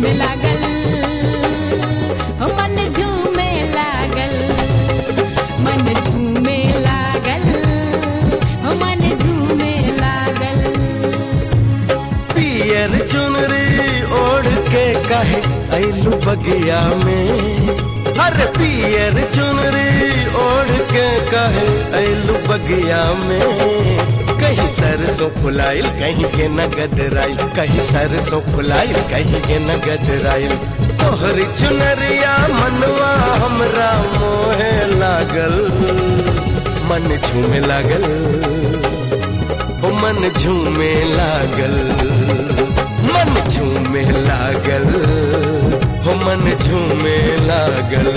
झूमे लागल हो मन झूमे लागल मन झूमे लागल हो मन झूमे लागल पियर चुनरी ओढ़ के कहे ऐलू बगिया में हर पियर चुनरी ओढ़ के कहे ऐलू बगिया में कहीं सरसों फुलाइल कहीं के नगद राइल कहीं सरसों फुलाइल कहीं के नगद राइल तोहरी चुनरिया मनवा हमरा मोहे लागल मन झूमे लागल ओ मन झूमे लागल मन झूमे लागल हो मन झूमे लागल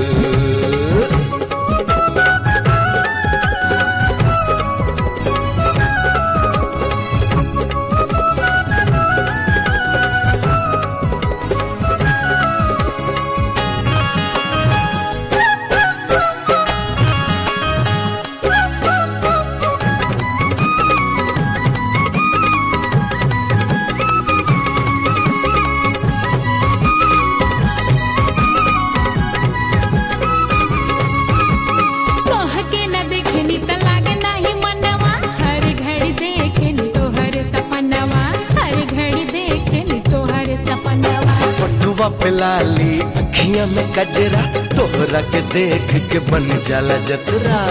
तोह के न देखनी त लागे नाही मनवा हर घड़ी देखनी तोहर सपनवा हर घड़ी देखनी तोहर सपनवा फोटुआ पे लाली अखियां में कजरा तोहरा के देख के बन जाला जतरा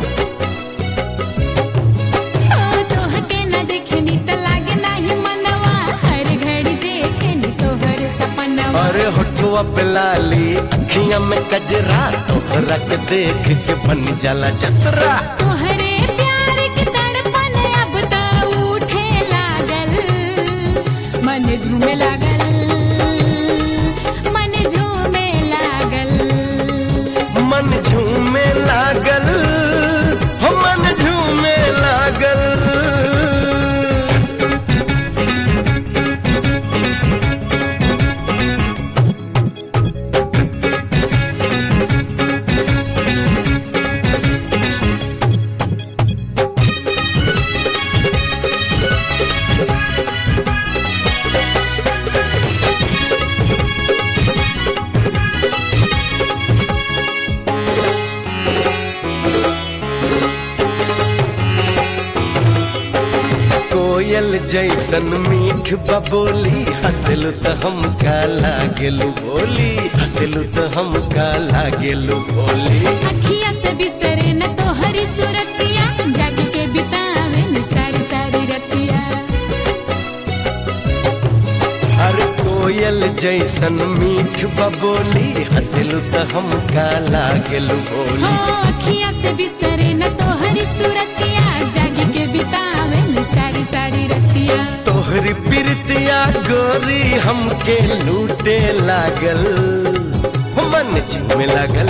ओ तोह के न देखनी त लागे नाही मनवा हर घड़ी देखनी तोहर सपनवा अरे होठुआ पे लाली अखियां में कजरा तोहरा के देख के बन जाला जतरा तोहरे प्यार के तड़पन अब त उठे लागल मन झूमे लागल मन झूमे लागल मन झूमे लागल हो मन झूमे लागल कोयल जैसन मीठ बबोली हंसलू तो हमका लागेलू बोली हंसलू तो हमका लागेलू बोली अखिया से बिसरे न तोहरी सूरतिया जाग के बितावे न सारी सारी रतिया अरे कोयल जैसन मीठ बबोली हंसलू तो हमका लागेलू हो बोली अखिया से बिसरे न तोहरी सूरतिया जाग के बितावे न सारी सारी रतिया तोहरी प्रीतिया गोरी हमके लूटे लागल मन झूमे लागल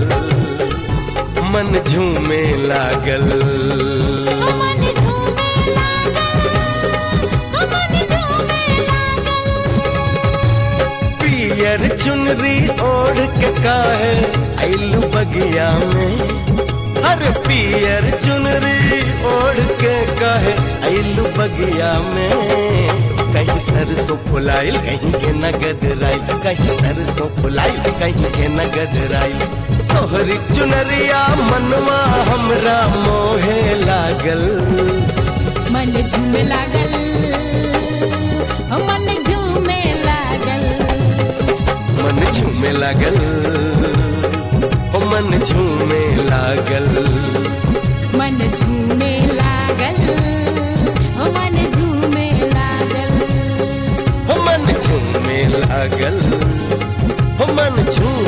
मन झूमे लागल ओ मन झूमे लागल ओ मन झूमे लागल पियर चुनरी ओढ़ के काहे ऐलू बगिया में हर पियर चुनरी ओढ़ के काहे ऐलू बगिया में कहीं सरसों फुलाइल कहीं के नगद राइल कहीं सरसों फुलाइल कहीं के नगद राइल तोहरी चुनरिया मनवा हमरा मोहे लागल मन झूमे लागल ओ मन झूमे लागल मन झूमे लागल हो मन झूमे लागल मन झूमे लागल ओ मन झूमे लागल हो मन झूमे लागल हो मन झूमे